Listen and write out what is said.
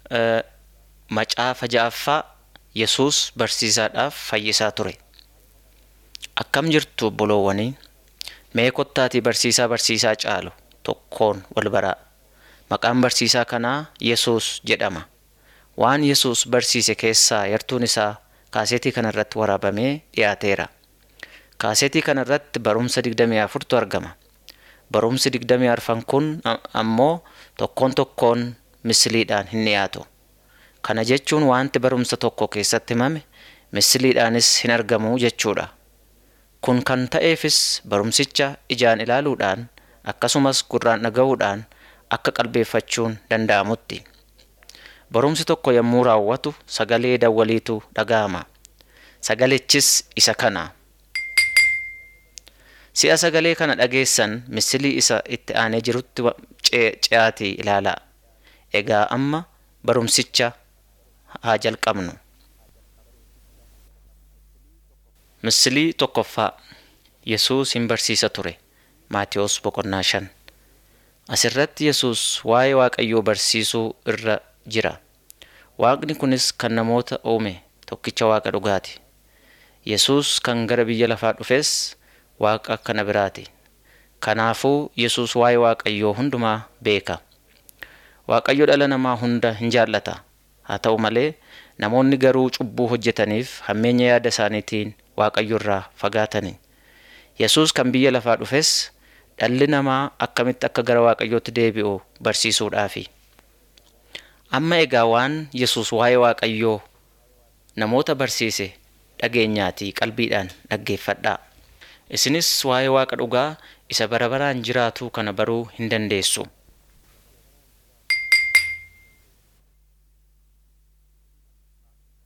Macaafa ja'affaa Yesuus barsiisaadhaaf fayyisaa ture. Akkam jirtu obboloowwanii? Mee kottaatii barsiisaa barsiisaa caalu tokkoon wal baraa. Maqaan barsiisaa kanaa Yesuus jedhama. Waan Yesuus barsiise keessaa yartuun isaa kaasetii kana irratti waraabamee dhiyaateera. Kaasetii kana irratti barumsa 24tu argama. Barumsi 24 kun ammoo tokkoon tokkoon misiliidhaan hin dhiyaatu. Kana jechuun wanti barumsa tokko keessatti himame misiliidhaanis hin argamu jechuudha. Kun kan ta'eefis barumsicha ijaan ilaaluudhaan akkasumas gurraan dhaga'uudhaan akka qalbeeffachuun danda'amutti. Barumsi tokko yommuu raawwatu sagalee dawwaliitu dhaga'ama. Sagalichis isa kana. Si'a sagalee kana dhageessan misilii isa itti aanee jirutti ce'aatii ilaalaa. Egaa amma barumsicha haa jalqabnu. Misilii tokkoffaa Yesuus hin barsiisa ture. Maatiyos boqonnaa shan. Asirratti Yesuus waa'ee Waaqayyoo barsiisuu irra jira. Waaqni kunis kan namoota uume tokkicha Waaqa dhugaati. Yesuus kan gara biyya lafaa dhufes Waaqa kana biraati. Kanaafuu Yesuus waa'ee Waaqayyoo hundumaa beeka. Waaqayyo dhala namaa hunda hin jaallata. Haa ta'u malee namoonni garuu cubbuu hojjetaniif hammeenya yaada isaaniitiin Waaqayyo irraa fagaatani. Yesuus kan biyya lafaa dhufes dhalli namaa akkamitti akka gara Waaqayyootti deebi'u barsiisuudhaafi. Amma egaa waan Yesuus waa'ee Waaqayyoo namoota barsiise dhageenyaatii qalbiidhaan dhaggeeffadhaa. Isinis waa'ee Waaqa dhugaa isa bara baraan jiraatu kana baruu hin dandeessu.